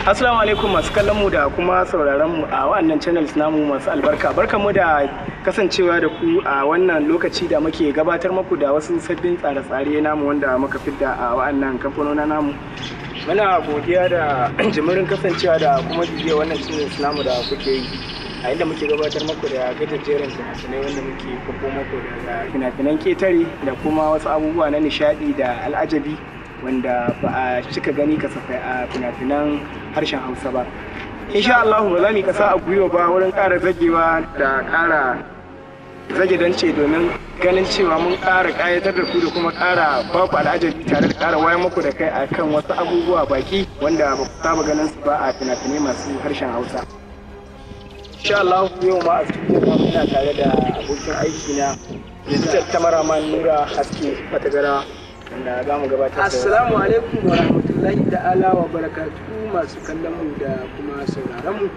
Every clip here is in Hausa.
Assalamu alaikum masu kallon mu da kuma sauraron mu a wannan channels namu masu albarka. Barkan mu da kasancewa da ku a wannan lokaci da muke gabatar muku da wasu sabbin tsare-tsare namu wanda muka fidda a wannan kamfanona namu. Muna godiya da jimirin kasancewa da kuma bibiya wannan channels namu da kuke yi. A inda muke gabatar muku da gajejjerin fina-finai wanda muke kwafo muku da fina-finan ketare da kuma wasu abubuwa na nishadi da al'ajabi. wanda ba a cika gani kasafai a fina-finan harshen hausa ba insha Allah ba za mu kasa a gwiwa ba wurin ƙara zagewa da ƙara zage dance domin ganin cewa mun ƙara ƙayatar da ku da kuma ƙara ba ku al'ajabi tare da ƙara wayar muku da kai akan wasu abubuwa baki wanda ba ku saba ganin su ba a fina-finai masu harshen hausa insha Allah yau ma a cikin muna tare da abokin aiki na digital cameraman Nura Haske Fatagara wanda za mu gabatar da Assalamu alaikum wa rahmatullahi ta'ala wa barakatuhu masu kallon mu da kuma sauraron mu.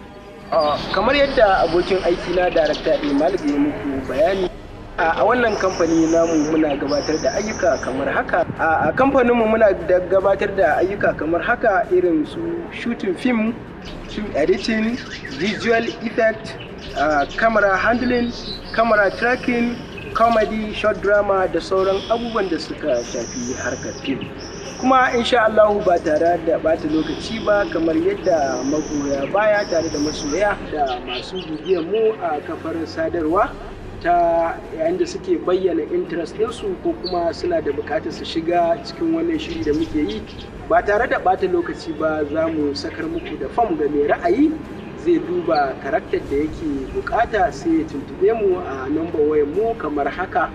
kamar yadda abokin aiki na darakta Imal ya muku bayani a wannan kamfani namu muna gabatar da ayyuka kamar haka a kamfaninmu muna da gabatar da ayyuka kamar haka irin su shooting film film editing visual effect uh, camera handling camera tracking comedy short drama da sauran abubuwan da suka shafi harkar fim kuma insha Allah ba tare da bata lokaci ba kamar yadda magoya baya tare da masoya da masu bibiyar mu a kafar sadarwa ta yayin da suke bayyana interest ɗinsu ko kuma suna da buƙatar su shiga cikin wannan shiri da muke yi ba tare da bata lokaci ba za mu sakar muku da fam ga mai ra'ayi zai duba karakter da yake bukata sai ya tuntube mu a number wayar mu kamar haka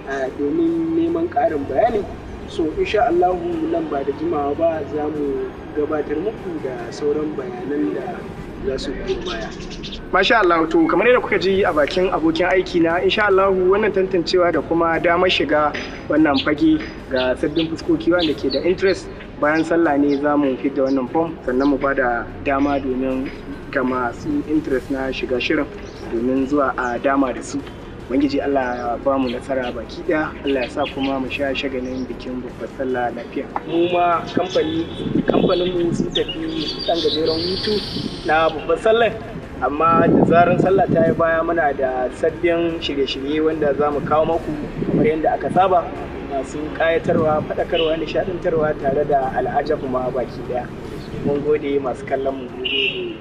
domin neman ƙarin bayani so insha Allahu nan ba da jimawa ba za mu gabatar muku da sauran bayanan da za su biyo baya Masha Allah to kamar yadda kuka ji a bakin abokin aiki na insha Allah wannan tantancewa da kuma damar shiga wannan fage ga sabbin fuskoki wanda ke da interest bayan sallah ne za mu fidda wannan form sannan mu bada dama domin ga masu interest na shiga shirin domin zuwa a dama da su ubangiji Allah ya ba mu nasara baki daya Allah ya sa kuma mu sha shagalin bikin babbar sallah lafiya mu ma kamfani kamfanin mu sun tafi dan gajeren hutu na babbar sallah amma da zarar sallah ta yi baya muna da sabbin shirye-shirye wanda za mu kawo maku kamar yadda aka saba masu kayatarwa faɗakarwa nishaɗantarwa tare da al'ajabu ma baki daya mun gode masu kallon mu gode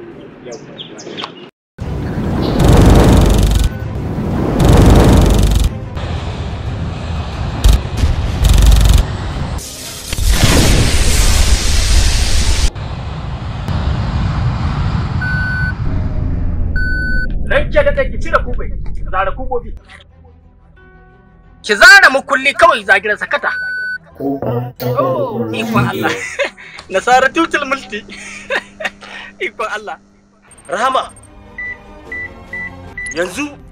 Ranke da ki cire kube, zara kubobi. Ki zara mukulli kawai zagiran sakata. Oh, ikon Allah. Nasara tutul multi. Ikon Allah. Rahama, yanzu